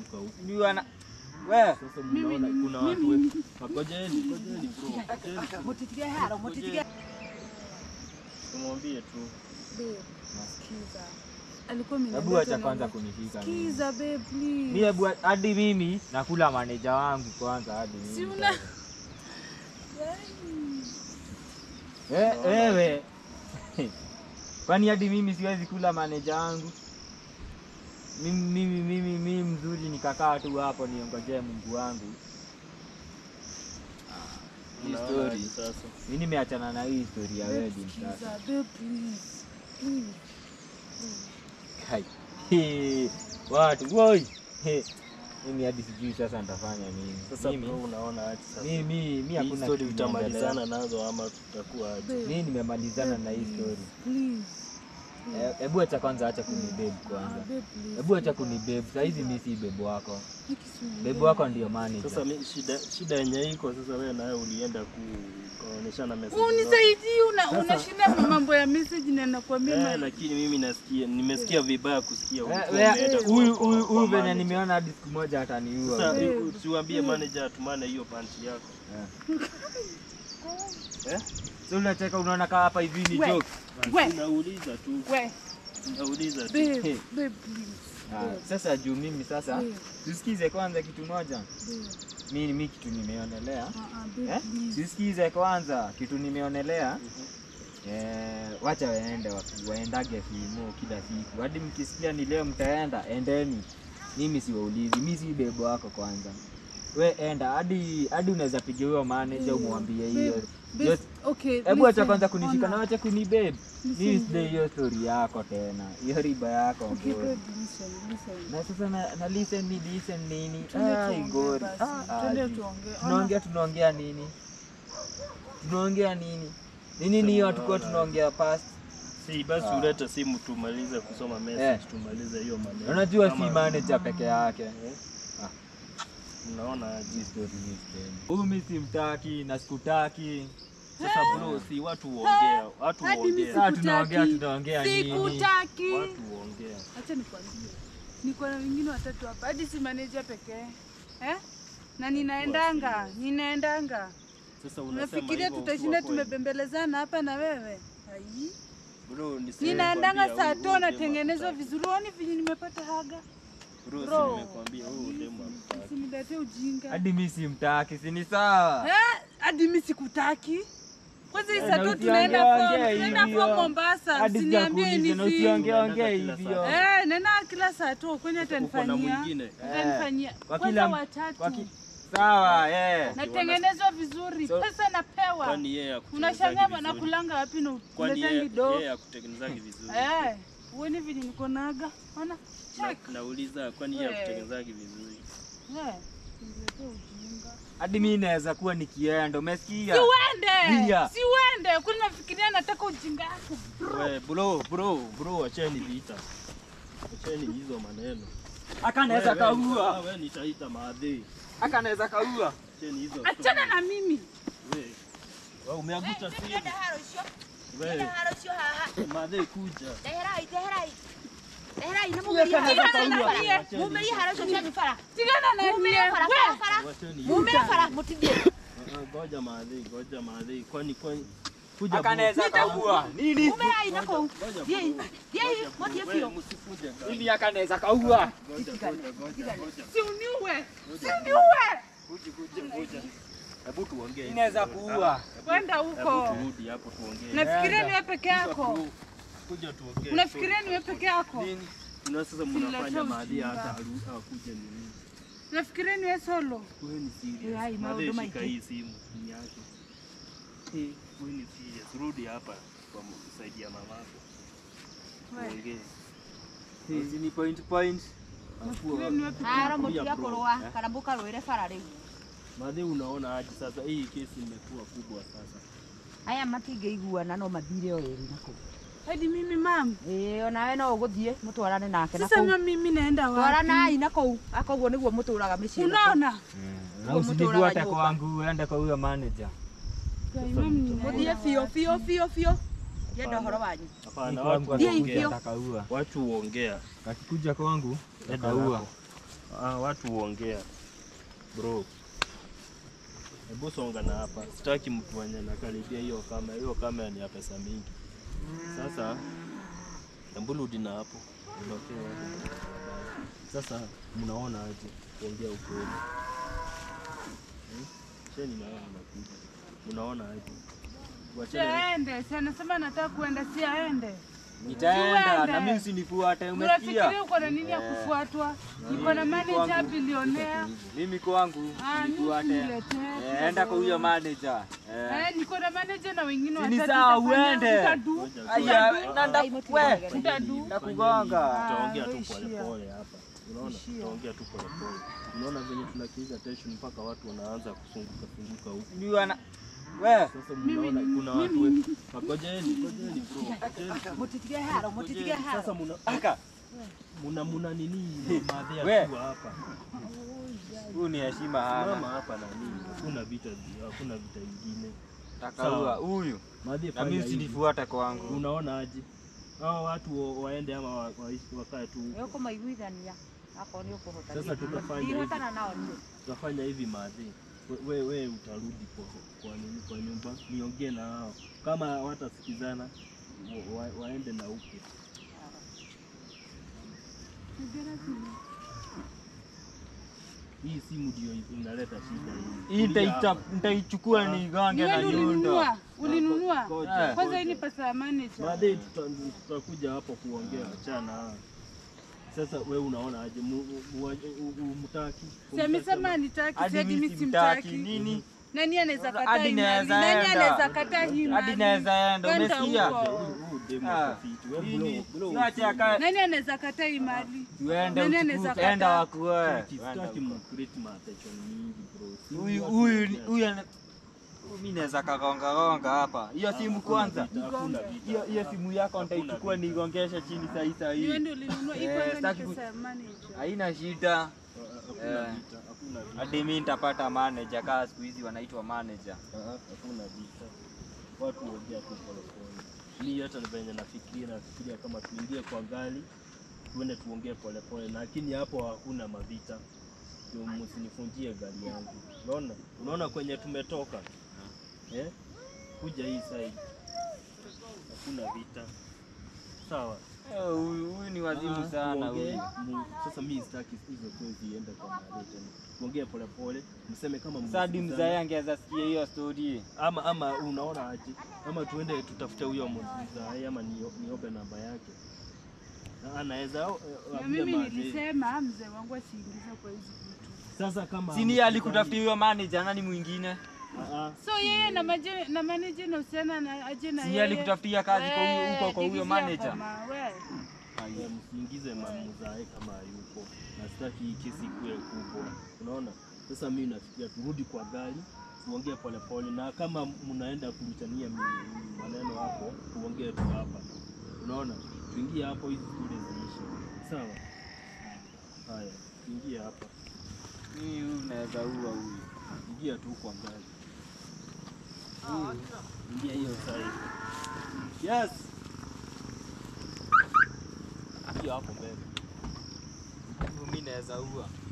kutoka huku. Ni wana we Sasa mnaona kuna watu we- Ngojeni, ngojeni bro. Ngojeni. Mutitigie haro, mutitigie. Tumwambie tu. Babe, sikiza. Alikuwa amenileta hebu acha na- kwanza kunishika mimi. Sikiza babe, please. Mi hebu hadi mimi nakula maneja wangu kwanza hadi mimi. Si una Eh, wewe kwani hadi mimi siwezi kula maneja wangu? Mimi mimi mimi mimi mzuri nikakaa tu hapo niongojee Mungu wangu. Hii Unaona story. aje sasa. Mimi nimeachana na hii story ya Babe, wedding sikiza, sasa. babe, please. Please. Kai. Hee, Watu woi. Hee, Mimi hadi sijui sasa nitafanya nini. Sasa Mimi bro unaona aje sasa. mimi mimi Hii hakuna story kitu naendelea. tutamalizana nazo ama tutakuwa aje? Babe, Mimi nimemalizana na hii please, story. Please. Eh, Hebu acha kwanza acha kunibebe Ah, kwanza. babe, please. Hebu acha kunibebe. Saa hizi mimi si bebe wako. Nikisumbua. Bebe wako ndio manager. Sasa mi, shida shida yenye iko sasa, wewe nawe ulienda ku kaonyeshana message. zako. Unisaidie, una unashinda mambo ya message na nakwambia Eh, ma- lakini mimi nasikia nimesikia vibaya kusikia Eh, ulikuwa wea- umeenda kwa- Huyu kwa- huyu kwa huyu venye manager. nimeona hadi siku moja ataniua. Sasa Eh. usiwaambie manager atumane hiyo panti yako. Eh? So unacheka unaona kaa hapa hivi ni We. joke. We. Nauliza tu, We, nauliza tu. babe, Hey. babe, please. Ah, Sasa juu mimi sasa Babe, tusikize kwanza kitu moja. babe. Mimi mimi kitu nimeonelea. Ah, ah, babe, Eh? please. Tusikize kwanza kitu nimeonelea. Eh, wacha waende wa- waendage fimo kila siku. Hadi mkisikia ni leo mtaenda, endeni. Mimi siwaulizi, mimi si bebo wako kwanza. We enda hadi hadi unaweza pigia huyo manager umwambie hiyo. Babe, Hiyo- babe, okay, Hebu acha listen, kwanza kunishika ona. na acha kunibebe. Mimi Listen, sidai hiyo story yako tena. Hiyo riba yako Okay, ngori. babe, listen, listen. Na sasa na, na listen ni listen nini? Twende Ai tuongee ngori. basi, Ah, twende aje. tuongee. Ona. Tunaongea tunaongea nini? Tunaongea nini? Ni nini hiyo hatukuwa tunaongea past? Si basi Ah. ulete simu tumalize kusoma message, Eh. tumalize hiyo maneno. Unajua si Kama- manager peke yake. Unaona aje? Hii story ni stendi. Huyu mimi simtaki na sikutaki. Sasa bro, si watu huongea, watu Hadi mimi huongea, Sasa tunaongea Sikutaki. tunaongea nini? Sikutaki. watu huongea. Acha nikwambie, niko na wengine watatu hapa, hadi si manager pekee eh? na ninaendanga ninaendanga. Sasa unasema Unafikiria hivyo tutashinda ukiwa kweli. tumebembelezana hapa na wewe? Ai, Bro, niseme ninaendanga kwambia saa huyu to demu natengenezwa hakutaki. vizuri. Uoni vile nimepata haga? Bro, si Bro. nimekwambia huyu demu hakutaki. Usiniletee ujinga Hadi mimi simtaki, si ni sawa? Eh, hadi mimi sikutaki. Kwanza hii Eh, saa na to usiongee tunaenda form, ongea tunaenda hivyo. form Mombasa, Hadi usiniambie sijakuuliza na hivi. usiongee ongea Unaenda kila hivyo. saa. Eh, nena kila saa to kwani Uko na atanifanyia? mwingine. Atanifanyia. Kwa Kwanza kila watatu. kwa ki- Sawa, eh. natengenezwa vizuri, So- pesa napewa. Kwani yeye hakutengenezaji Unashangaa vizuri? nakulanga wapi na Kwani uletangi yeye do? yeye hakutengenezaji vizuri? Eh, uone vile niko naga. Ona, check. Na- Nauliza kwani yeye Eh. hakutengenezaji vizuri? Eh, uniletee ujinga. Hadi mimi naweza kuwa nikienda, umesikia? Si uende, Pia. si uende. Kwani nafikiria nataka ujinga yako. We, bro, bro, bro, acheni vita. Acheni hizo maneno. Aka naweza Wewe, wewe, kaua. wewe nitaita maadhi. Aka naweza kaua. Acheni hizo. Achana na mimi. We. Wewe umeaguta simu. haro icio We, haro icio haha maadhi kuja. ndeherai ndeherai ndeherai nä Tuwe kana mumä za kaua. bara mumä haro icio cia bara Tigana na mumä mie. bara We, bara Wacheni. mumä bara må tithie Eh, Ngoja maadhi, ngoja maadhi. Kwani kwani kuja Aka bro. naweza kaua. Nini? mumä rai na kå u Ngoja, thiäi bro. thiäi motie We, biå msifuje guys. Hivi aka naweza kaua. Ngoja, ngoja, ngoja, ngoja. si uniue. Si uniue. Kuja, kuja, kuja. Hebu tuongee. Mimi naweza kuua. Kwenda Hebu huko. turudi hapo tuongee. Unafikiria niwe peke Kuja yako? tu- Kuja tuongee. Unafikiria niwe peke yako? Nini? Tuna sasa Uniletee mnafanya maadhi ujinga. hata haru- hakuja nini? Unafikiria niwe solo? Wewe ni serious. Eh, ai, Maadhi, maundu shika maingĩ. hii simu ni yake. Eh, wewe ni serious. Rudi hapa kwa kusaidia mamako. Tuongee. Hizi ni point point. Unafikiria niwe peke haro yako? må tiga kå rå kana mbå karå ä re bara rä u Maadhi, unaona aje sasa hii kesi imekuwa kubwa sasa. aya matingä iguana no mathire o ä rä nakå Hadi mimi mam. ä onawe no å gå thiä må twarane nake Sasa nakå mam mimi naenda wapi? twaranai nakå akoguo nä guo må tå raga mä ciä Unaona? Na usinifuate kwangu, uende kwa huyo manager. Kai, mam må ninaenda thiä biå wapi? biå biũ biå ndienda å horo wanyu Hapana, Ni watu kwangu Ndiye huongea. hivyo. atakaua. Watu huongea. Akikuja kwangu Enda atakaua. hapo. ah, watu huongea bro. Hebu songa na hapa, sitaki mtu mwenye nakaribia hiyo kamera. Hiyo kamera ni ya pesa mingi. Sasa hebu rudi na hapo, ondokee watu. Sasa mnaona aje kuongea ukweli? Hmm? Sheni na wao wanakuja, mnaona aje? Si Wachana aende, si anasema nataka kuenda, si aende. Nitaenda Uende. na mimi usinifuate, umesikia? Unafikiria uko na nini ya kufuatwa? Niko na manager bilionea. Mimi kwangu Ah, mimi nifuate. niletee. Eh, Enda kwa huyo manager. Eh. Eh, niko na manager na wengine Si ni watatu. sawa, utafanya- uende. utadu. Aya, nanda we. Utadu. Nakugonga. tutaongea tu ishia. polepole hapa, unaona, Ishia. tutaongea tu polepole. Unaona venye tunakiiza tension mpaka watu wanaanza kusunguka sunguka huku. Ni wana we. Sasa mnaona kuna watu we, ngojeni, ngojeni bro, ngojeni. Mutitige haro, mutitige haro. Sasa muna Aka. muna muna nini madhe We. akiwa hapa Huyu ni heshima mama hana. hapa na nini, hakuna vita, hakuna vita ingine. Takaua huyu. Madhe Na fanya mimi hivi. usinifuate kwangu. Unaona aje hao watu wa- waende ama wa- waishi- wakae tu Nĩ ũkũmaiguithania akorwo nĩ ũkũhota. Sasa tutafanya hivi. Ndirikana nao nĩ. tutafanya hivi madhe, we, we, we utarudi kwa, kwa nini kwa nyumba, niongee na hao, kama watasikizana wa, wa, waende na huku. Hii simu ndio inaleta shida hii. Hii Kulia nitaita- hapa. nitaichukua nigonge na Niwe nyundo. ulinunua, ulinunua. Ngoja, Kwanza ngoja. hii ni pesa ya manager. Madhe, tuta- tutakuja hapo kuongea, achana hao. Sasa we unaona aje, mu- mu- wa- u- u- mtaki Si amesema nitaki, Hadi si mimi mimi simtaki simtaki. nini? Nani anaweza kataa Hadi hii mali? naweza Nani enda. anaweza kataa hii Hadi mali? naweza enda, Kwenda umesikia? huko. Huyu demu Ah, atafiti. We nini? blow- blow Siache usimu. akae. Nani anaweza kataa hii mali? Tuende Nani anaweza utukufu, kataa? enda wakuoe. Sitaki mcreate ma-attention mingi bro. Si Huyu watu huyu wote. huyu ana- huyu mimi naweza kagonga gonga hapa. Hiyo simu Hakuna kwanza. vita, hakuna vita. Hiyo hiyo simu yako Hakuna nitaichukua vita. nigongeshe chini saa hii saa Ni wewe hii. ndio ulinunua. Hii Eh, kwanza sitaki ni ku- pesa ya manager. Haina shida. Hakuna Eh. vita, hakuna vita. Hadi mimi nitapata manager kama siku hizi wanaitwa manager. Ah, Hakuna vita. Watu huongea tu polepole. Mi hata ni venye nafikiria nafikiria kama tuingie kwa gari tuende tuongee polepole, lakini hapo hakuna mavita. Ndio msinifunjie gari yangu. Unaona? Unaona kwenye tumetoka? Eh? Kuja hii side. Hakuna vita. Sawa. Eh, Huyu huyu ni wazimu Ah, sana tuongee, huyu. mu- Sasa mimi sitaki hizo kwenzi iende kwa mahali tena. Tuongee polepole, mseme kama Sadi mmesikizana. mzae angeweza sikia hiyo story. ama ama unaona aje, ama tuende tutafute huyo mzae ama nio- niobe namba yake na anaweza eh, Na ambia mimi mahali. nilisema mzee wangu asiingize kwa hizi vitu. Sasa kama Sini alikutafutia huyo manager nani mwingine? Ah, ah. So yeye na maje, na manager na usiana na aje na Si yeye. alikutafutia kazi kwa huyo Eh, huko kwa huyo divizia manager. koma, we. Eh, msiingize mamzae kama hayupo, na sitaki hii kesi ikuwe kubwa, unaona. Sasa mimi nafikiria turudi kwa gari tuongee polepole, na kama mnaenda kulitania mi- maneno hapo, tuongee tu hapa, unaona. Tuingie hapo, hizi stori ziishi, sawa? Haya, tuingie hapa, Mimi huyu naweza ua huyu. ingia tu kwa gari, ingia hiyo side. Yes, ingia hapo mbele. Huyu mimi naweza ua.